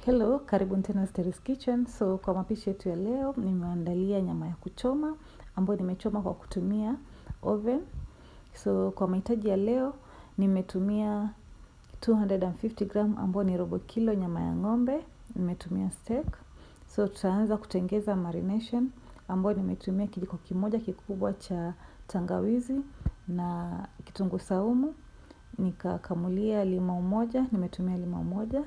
Hello, karibuni tena Steris Kitchen. So kwa mapishi yetu ya leo nimeandalia nyama ya kuchoma ambayo nimechoma kwa kutumia oven. So kwa mahitaji ya leo nimetumia 250 gram ambayo ni robo kilo nyama ya ng'ombe, nimetumia steak. So tutaanza kutengeza marination ambayo nimetumia kijiko kimoja kikubwa cha tangawizi na kitunguu saumu, nikakamulia limau moja, nimetumia limau moja.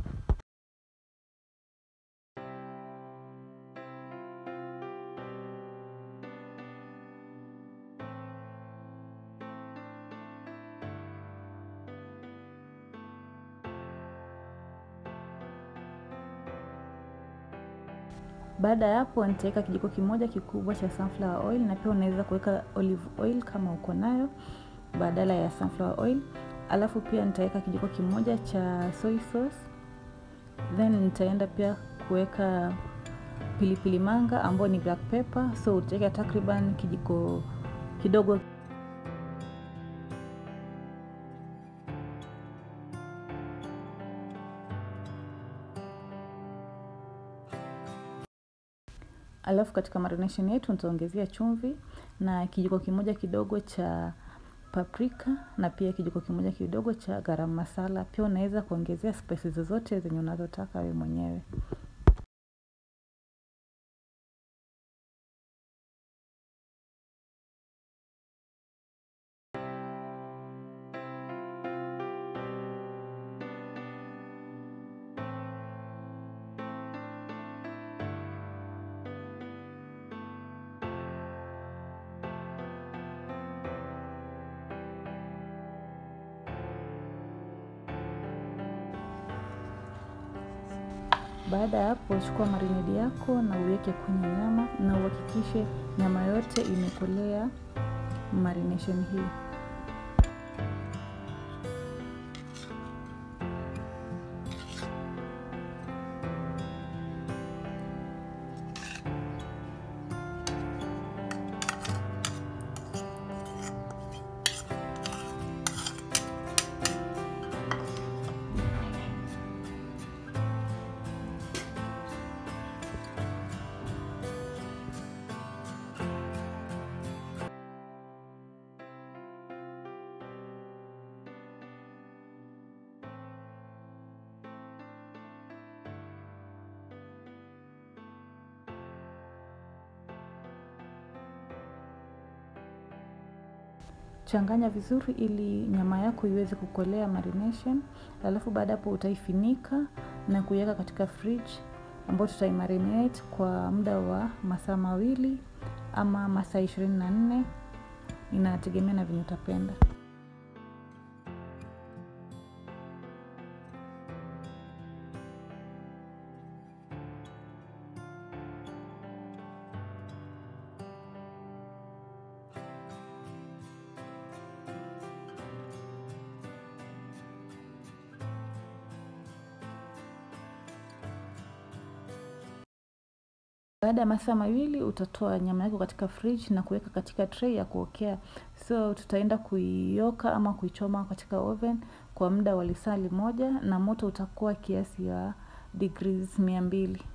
Baada ya hapo nitaweka kijiko kimoja kikubwa cha sunflower oil na pia unaweza kuweka olive oil kama uko nayo badala ya sunflower oil. Alafu pia nitaweka kijiko kimoja cha soy sauce. Then nitaenda pia kuweka pilipili manga ambayo ni black pepper, so utaweka takriban kijiko kidogo Alafu katika marination yetu nitaongezea chumvi na kijiko kimoja kidogo cha paprika na pia kijiko kimoja kidogo cha garam masala. Pia unaweza kuongezea spices zozote zenye unazotaka wewe mwenyewe. Baada ya hapo, chukua marinade yako na uweke kwenye nyama na uhakikishe nyama yote imekolea marination hii. Changanya vizuri ili nyama yako iweze kukolea marination. Alafu baada hapo utaifinika na kuiweka katika fridge ambayo tutaimarinate kwa muda wa masaa mawili ama masaa ishirini na nne inategemea na venye utapenda. Baada ya masaa mawili utatoa nyama yako katika fridge na kuweka katika tray ya kuokea. So tutaenda kuioka ama kuichoma katika oven kwa muda wa lisaa limoja na moto utakuwa kiasi ya degrees mia mbili.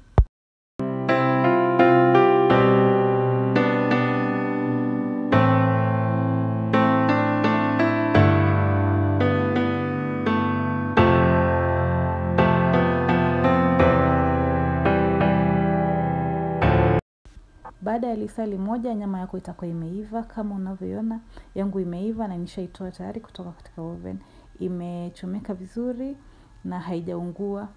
Baada ya lisaa limoja nyama yako itakuwa imeiva kama unavyoiona yangu imeiva na nishaitoa tayari kutoka katika oven. Imechomeka vizuri na haijaungua.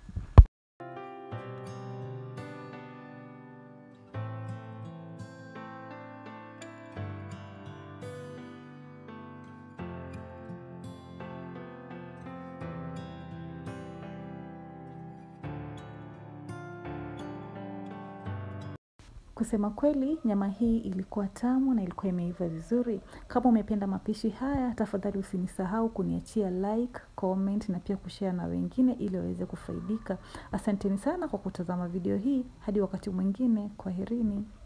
Kusema kweli, nyama hii ilikuwa tamu na ilikuwa imeiva vizuri. Kama umependa mapishi haya, tafadhali usinisahau kuniachia like, comment na pia kushare na wengine ili waweze kufaidika. Asanteni sana kwa kutazama video hii. Hadi wakati mwingine, kwaherini.